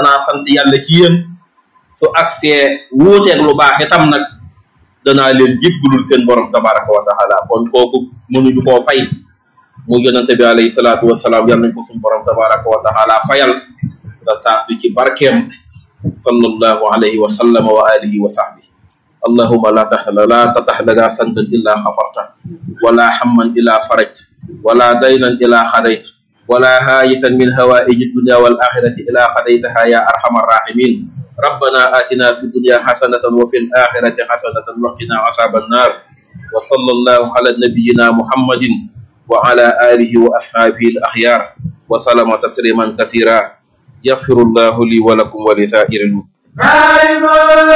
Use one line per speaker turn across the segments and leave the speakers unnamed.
danaa sant yàlla ci yéen su agsee wuuteeg lu baax itam nag danaa leen jéggalul seen borom tabaraka wa taala kon kooku mënuñu koo fay mu yonente bi alayhi salaatu wasalaam yal nañ ko suñu borom tabaraka wa taala fayal da taas bi ci barkeem sallallahu alayhi wa sallama wa alihi wa sahbi allahuma la tax la tatax lana sandan illa xafarta wala hamman illa farajta wala daynan illa xadayta ولا هاية من هوائج الدنيا والآخرة إلا قضيتها يا أرحم الراحمين ربنا آتنا في الدنيا حسنة وفي الآخرة حسنة وقنا عذاب النار وصلى الله على نبينا محمد وعلى آله وأصحابه الأخيار وسلم تسليما كثيرا يغفر الله لي ولكم ولسائر المسلمين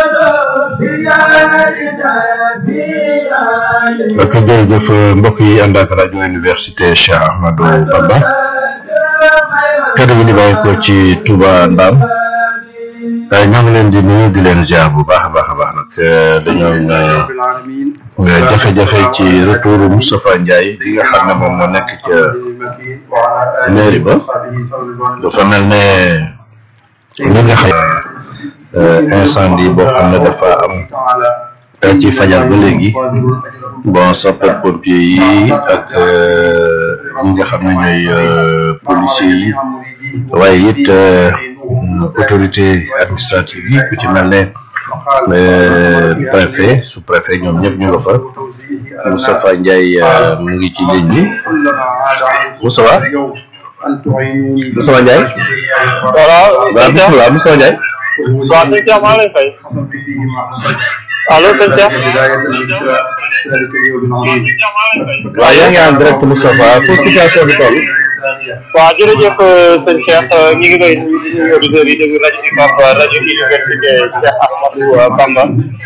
ak jërëjëf mbokk yi ànd ak rajo université Cheikh Ahmadou Bamba kaddu gi di bàyyi ko ci Touba Ndam ñoo ngi leen di nuyu di leen ziar bu baax a baax a baax nag dañoo jafe-jafe ci retour Moustapha Ndiaye li nga xam ne moom moo nekk ca mairie ba dafa mel ne li nga xam incendie boo xam ne dafa am ci fajar ba léegi bon sapeur pompier yi ak ñi nga xam ne ñooy policiers yi waaye it autorité administrative yi ku ci mel ne préfet sous préfet ñoom ñëpp ñu nga fa Moustapha Ndiaye mu ngi ci ligne bi Moustapha Moustapha Ndiaye
voilà
waaw bisimilah Moustapha Ndiaye
waaw sëñ Cheikh maa ngi lay fay allo sëñ Cheikh
waaw yaa ngi en direct Moustapha foofu situation bi toll
waaw jërëjëf sëñ Cheikh ñu ngi lay nuyu di nuyu auditeurs yi déglu rajo UCAB rajo université Cheikh Ahmadou Bamba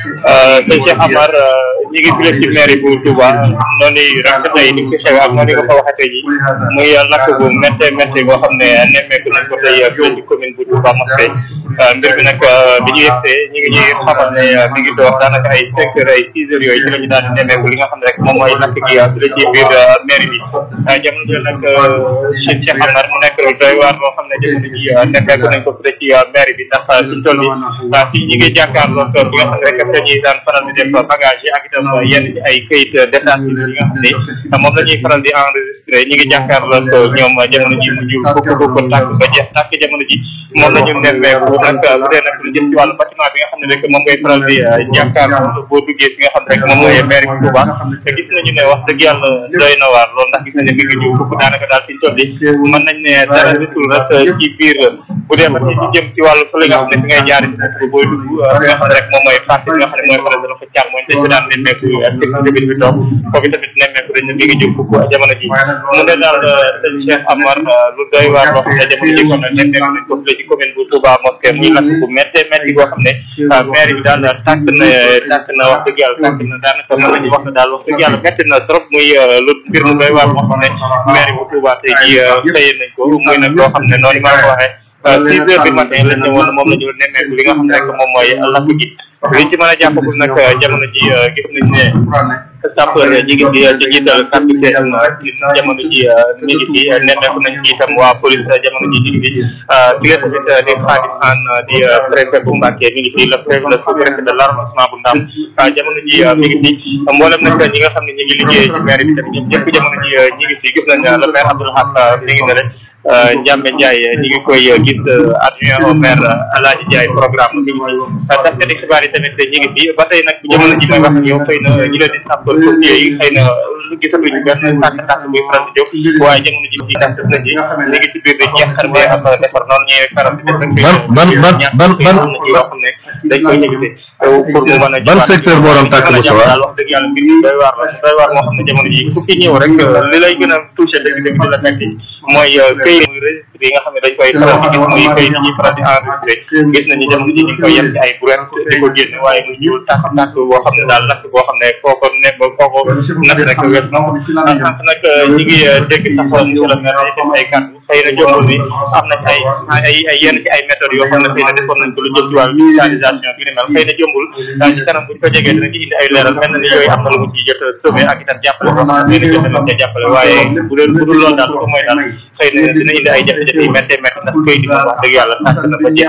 sëñ Cheikh Amar ñu ngi file ci mairie bu Touba noonu rek tey ni ko xew ak noonu nga ko waxee tey jii muy lakk bu méttee méttee boo xam ne nemmeeku nañ ko tey fii ci commune bu Touba Mosquée mbir bi nag bi ñu yegsee ñu ngi ñuy xamal ne mi ngi doon daanaka ay cinq heures ay six heures yooyu ci la ñu daal di nemmeeku li nga xam ne rek moom mooy lakk gi fii la ci biir mairie bi jamono ji nag Cheikh Cheikh Amar mu nekk doy waar loo xam ne jamono ji nemmeeku nañ ko fii ci mairie bi ndax suñ toll nii fii ñu ngi jàkkaarloo bi nga xam ne rek dañuy daan faral di def bagage yi ak itam yenn ci ay këyit détaché yi nga xam ne moom la ñuy faral di enregistré ñu ngi jàkkaarloo ñoom jamono ji mu ñu fukk fukk tàkk ba jeex tàkk jamono ji moom la ñu nemmeeku nag bu dee nag lu jëm ci wàllu bâtiment bi nga xam ne rek moom ngay faral di jàkkaarloo boo duggee fi nga xam ne rek moom mooy maire bi Touba te gis nañu ne wax dëgg yàlla doy na waar loolu ndax gis nañu ne mi ngi jiw fukk daanaka daal fi ñu toll mën nañ ne dara desul rek ci biir bu dee ba ci jëm ci wàllu fële nga xam ne fi ngay jaari ci booy dugg fi nga xam ne rek moom mooy parti bi nga xam ne mooy faral dafa càmm mooy dañ ko daan nemmeeku ak sécurité bi toog foofu tamit nemmeeku dañ ne mi ngi jiw fukk jamono ji mu ne daal sëñ Cheikh Amar lu doy waar loo xam ne jamono ji kon nemmeeku nañ ko fële ci commune bu Touba Mosquée muy lakk bu méttee métti boo xam ne maire bi daal tàkk na tàkk na wax dëgg yàlla tàkk na daanaka mën nañu wax ne daal wax dëgg yàlla métti na trop muy lu mbir mu doy waar moo xam ne maire bu Touba tey ji xëyee nañ ko muy nag loo xam ne noonu maa ko waxee six heures du matin lañ ñëwoon moom la ñu nemmeeku li nga xam ne rek moom mooy lakk gi liñ ci mën a jàppagul nag jamono ji gis nañ ne sapeur ñi ngi fi ci jiital capitaine jamono ji mi ngi fi nemmeeku nañ ci itam waa police jamono ji ñu ngi fi bi nga tamit di Khadim Anne di préfet bu Mbacké mi ngi fi le préfet le sous-préfet de l'arrondissement bu Ndam jamono ji mi ngi fi mboolem nag ñi nga xam ne ñi ngi liggéey ci maire bi tamit ñoom ñëpp jamono ji ñi ngi fi gis nañ le maire Abdoul Haq mi ngi ne rek Ndiambe Ndiaye ñu ngi koy gis adjoint au maire Alaaji Ndiaye programme mi ngi fi taskati xibaar yi tamit ñu ngi fi ba tey nag jamono ji may wax ak yow xëy na ñu leen di sapeur pompier yi xëy na gisatuñu benn tàkk-tàkk buy faral di jóg waaye jamono ji ci tàkk na ji ñu ngi ci biir di jeexar bee ak defar noonu ñuy faral di def rek
ban ban ban ban ban
ci yoo xam ne dañ koy éviter pour mu mën a
ban secteur moo doon tàkk bu sowa
daal wax dëgg yàlla mbir mi doy waar la doy waar moo xam ne jamono ji ku fi ñëw rek li lay gën a touché dëgg dëgg di la metti mooy këyit muy registre yi nga xam ne dañ koy faral di gis muy këyit yi ñuy faral di enregistré gis nañu jamono ji ñu ngi koy yem ci ay brouette di ko génne waaye muy ñuul tàkk tàkk boo xam ne daal lakk boo xam ne foo ko ne foo ko natt rek wet na ko sànq nag ñi ngi dégg sax monsieur le maire ay seen ay kàddu xëy na jombul ni am na ci ay ay ay yenn ci ay méthodes yoo xam ne xëy na defoon nañ ko lu jëm ci wàllu digitalisation bi ni mel xëy na jombul ci kanam buñ ko jegee dinañ ci indi ay leeral mel na ni yooyu am na lu mu ci jot a sauvé ak itam jàppale boo xam ne xëy na jot na cee jàppale waaye bu dul bu dul loolu daal lu ko mooy daal xëy na dina indi ay jafe-jafe yu méttee métti ndax këyit yi moom wax dëgg yàlla tàkk na ba jeex